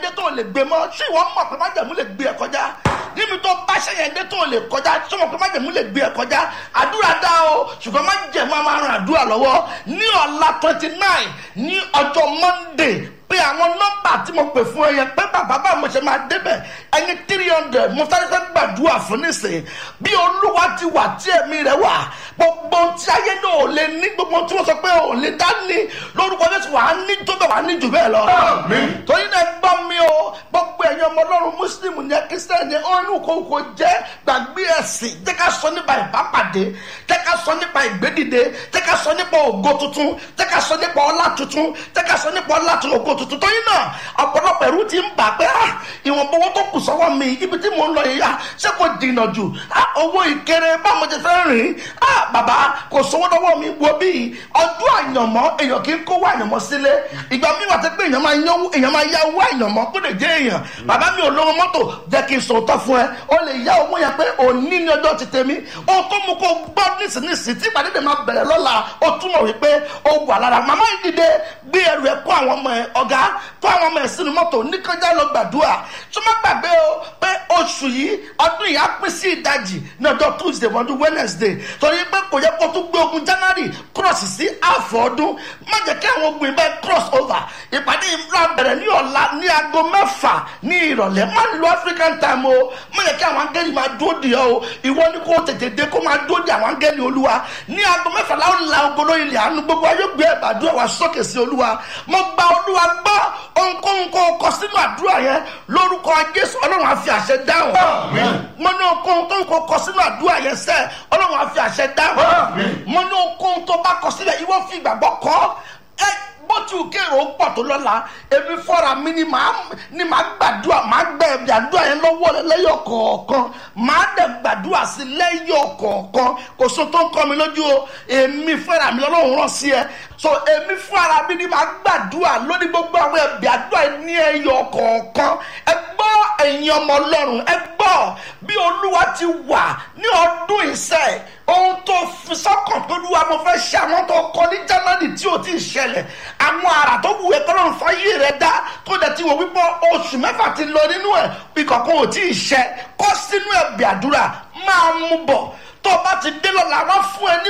dé tó lè gbé mọ́ ṣé ìwọ mọ̀ pé májẹ̀mú lè gbé ẹ kọjá níbi tó bá ṣe yẹn dé tó lè kọjá ṣé mọ̀ pé májẹ̀mú lè gbé ẹ kọjá àdúrà dá o ṣùgbọ́n májẹ̀mú a máa ran àdúrà lọ́wọ́ ní ọ̀la twenty nine ní ọjọ́ monday pé àwọn nọ́mbà tí mo pè fún ẹ yẹn pé bàbá bá mo ṣe máa débẹ̀ ẹni three hundred mo fẹ́ fẹ́ gbàdúrà fún nísìnyí bí olúwa ti wà tí ẹ̀mí rẹ̀ wà gbogbo tí ayé náà ò lè ní gbogbo tí wọ́n sọ pé ò lè dá ní lórúkọ jésù wà á ní tó bẹ̀ wà á ní jù bẹ́ẹ̀ lọ. torí náà gbọ́ mi o gbogbo ẹ̀yin ọmọ ọlọ́run mùsùlùmí ní kírísítẹ́nì ní ọ̀run kòkò jẹ́ gbàgbé ẹ̀sìn jẹ́ ká sọ nípa ìbápàdé jẹ́ ká sọ nípa ìgbédìde jẹ́ ká sọ nípa ògo tuntun jẹ́ ká sọ nípa ọlá tuntun jẹ́ ká sọ nípa ọlá tuntun ògo tuntun tó yín náà ọ̀pọ̀lọpọ̀ ẹ̀rú ti ń bà pé ìwọ̀n bọ́wọ́ tó kù sọ́wọ́ mi ibi tí mò ń lọ yìí ṣé kò dìnà jù owó ìkéré báwo ti fẹ́ rìn bàbá kò sówó lọ́wọ́ mi wo bí ọdún àyànmọ́ èèyàn kì í kówó àyànmọ́ sílé ìgbà mi wà tẹ́ pé èèyàn máa yánwó èèyàn máa yá owó àyànmọ́ kó lè jẹ́ èèyàn bàbá mi ò lówó mọ́tò jẹ́ kí n sòótọ́ fún ẹ ó lè yá owó yẹn pé òní ní ọjọ́ ti tèmi ohun tó mú kó gbọ́ nísinsìnyí tí ìpàdé dè máa bẹ̀rẹ̀ lọ́la ó túmọ̀ wípé ó wà lára màmá yìí dìde gbé ẹrù ẹ kó àwọn ọmọ ẹ ọ̀gá kó àwọn ọmọ ẹ sínú mọ́tò níkanjá lọ gbàdúrà tó má gbàgbé o pé oṣù yìí ọdún yìí á pín sí ìdajì ní ọjọ́ tuesday wọ́n wednesday torí pé kò yẹ kó tún gbé ogun january cross sí àfọ̀ ọdún má jẹ́ kí àwọn ogun ibẹ̀ cross over ìpàdé ìfúra bẹ̀rẹ̀ ní ọ̀la ní aago mẹ́fà ní ìrọ̀lẹ́ má lo african time o má jẹ́ kí àwọn angẹ́lì máa dúró di ọ o ìwọ ni kò tètè dé kó máa dúró di àwọn angẹ́lì olúwa ní aago mẹ́fà láwọn la ogolo ilẹ̀ àánú gbogbo ayé gbé ẹ̀bàdúrà wa sókè sí olúwa mo gba olúwa gbọ́ ohunkóhun kó kọ sínú àdúrà yẹn lórúkọ jésù ọlọ́run àfi àṣẹ dáhùn mo ní ohunkóhun kó kọ sínú àdúrà yẹn sẹ́ ọlọ́run àfi àṣẹ dáhùn mo ní ohunkóhun tó bá kọ sílẹ̀ ìwọ fi ìgbàgbọ́ kọ́ ẹ bó ti kérò pọ̀ tó lọ́la èmi fọ́ra mi ni màá ni màá gbàdúrà màá gbẹ ẹ̀bí àdúrà yẹn lọ́wọ́ rẹ lẹ́yọ̀ kọ̀ọ̀kan màá dẹ̀ gbàdúrà sí lẹ́yọ̀ kọ̀ọ̀kan kò so tó ń kọ́ mi lójú o èmi fọ́ra mi lọ́lọ́run rán sí ẹ so èmi fọ́ra mi ni màá gbàdúrà lórí gbogbo àwọn ẹ̀bí àdúrà yẹn ní ẹ̀yọ̀ kọ̀ọ̀kan ẹ gbọ́ ẹ̀yin ọmọ ọlọ́run ẹ gbọ́ bí olúwa ti wà ní ọdún ìṣẹ́ ohun tó fi sọ́kàn tó lúwa mo fẹ́ ṣe àwọn tó kọ ní january tí ò tí ì ṣẹlẹ̀ àwọn àrà tó wù ẹ́ tọ́lọ́run fáyé rẹ̀ dá tó dẹ̀ ti wò wípé oṣù mẹ́fà ti lọ nínú ẹ̀ ìkọ̀kan ò tí ì ṣẹ kọ́ sínú ẹ̀bì àdúrà máa mú bọ̀ tó o bá ti dé lọ́la wọ́n fún ẹ ní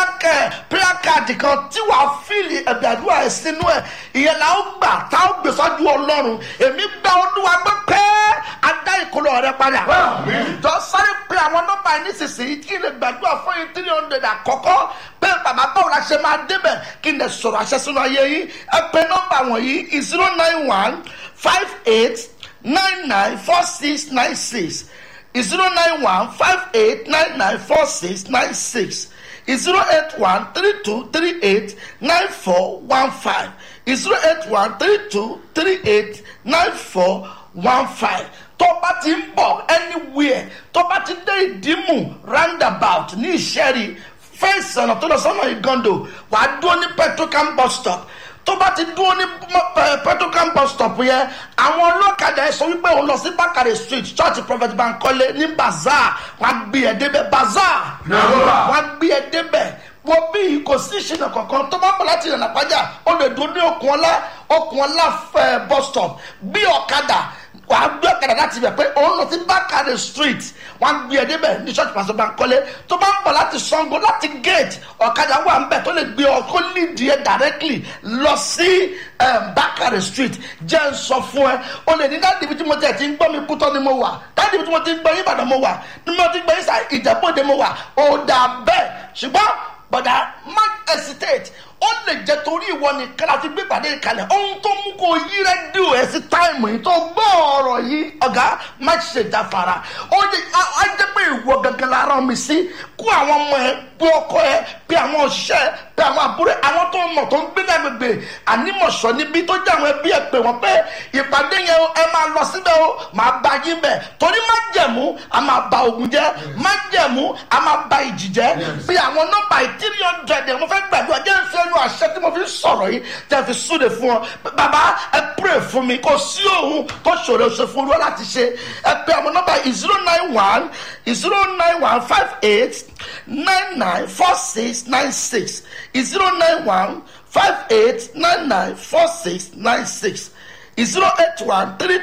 prayer card kan tí wàá fíìlì ẹ̀bì àdúrà ẹ̀ sínú ẹ̀ ìyẹn la ó gbà tá ó gbé sọ́jú ọlọ́run èmi gba olúwa gbé pẹ́ adá ìkọlọ rẹ padà. jọ sáré pé àwọn nọ́mbà yìí nísinsìnyí kí n lè gbàdúrà fún yín three hundred àkọ́kọ́ pé bàbá báwo la ṣe máa débẹ̀ kí n lè sọ̀rọ̀ àṣẹ sínú ayé yín ẹ pé nọ́mbà wọ̀nyí zero nine one five eight nine nine four six nine six zero nine one five eight nine nine four six nine six zero eight one three two three eight nine four one five zero eight one three two three eight nine four one five tó bá ti ń bọ̀ anywhere tó bá ti dé ìdímù roundabout ní ìṣẹ́rí fẹ́ǹsì ọ̀nà tó lọ sọ́nà ìgàndò wàá dúró ní petrocam bus stop tó bá ti dúró ní petrocam bus stop yẹn àwọn ọlọ́kadà ẹ sọ wípé òun lọ sí bákàrẹ̀ street church prophet bankole ní bazaar wọ́n á gbé ẹ débẹ̀ bazaar wọ́n á gbé ẹ débẹ̀ wọ́n bí kò sí ìṣẹ̀lẹ̀ kankan tó bá bọ̀ láti ìrìnà pàjá ó lè dúró ní okùn ọlá okùn ọlá bus stop bí ọ̀kadà wà á gbé ọ̀kadà láti ibẹ̀ pé òun lọ sí bákàrẹ̀ street wọ́n á gbé ẹ débẹ̀ ní church pastor bankole tó bá ń bọ̀ láti sango láti gate ọ̀kadà wà ń bẹ̀ tó lè gbé ọ kó lead yẹ directly lọ sí bákàrẹ̀ street jẹ́ ń sọ fún ẹ o lè ní dáàdì ibi tí mo tẹ̀ ti ń gbọ́ mi kútọ́ ni mo wà dáàdì ibi tí mo ti ń gbọ́ yín ìbàdàn mo wà ni mo ti ń gbọ́ yín sà ìjẹ́bọ̀dé mo wà ó dà bẹ́ẹ̀ ṣùgbọ́n bọ̀dà má hesitate ó lè jẹ́ torí ìwọ nìkan láti gbé pàdé ìkàlẹ̀ ohun tó mú kó yí rẹ́díò ẹ̀ sí táìmù yìí tó gbọ́ ọ̀rọ̀ yìí ọ̀gá má ṣe jáfara ó jẹ́ pé ìwọ gangan la rán mi sí kó àwọn ọmọ ẹ bí ọkọ ẹ bí àwọn òṣìṣẹ́ bí àwọn àbúrò àwọn tó mọ̀ tó ń gbé lágbègbè ànímọ̀ṣọ́ níbi tó jẹ́ àwọn ẹbí ẹ pé wọ́n pé ìpàdé yẹn ẹ máa lọ síbẹ̀ o máa bá yín bẹ̀ torí má jẹ̀mú a máa ba ogun jẹ́ má jẹ̀mú a máa ba ìjì jẹ́ bí àwọn nọ́mbà three hundred ẹ̀ mo fẹ́ gbàdúrà jẹ́ ń fi ẹnu àṣẹ tí mo fi sọ̀rọ̀ yìí tẹ́ fi súre fún ọ bàbá ẹ pray fún mi kò sí òun tó ṣòro ṣe fún olúwa láti ṣe ẹ pé àwọn nọ́mbà zero nine one zero nine one five eight nine nine four six nine six zero nine one five eight nine nine four six nine six zero eight one three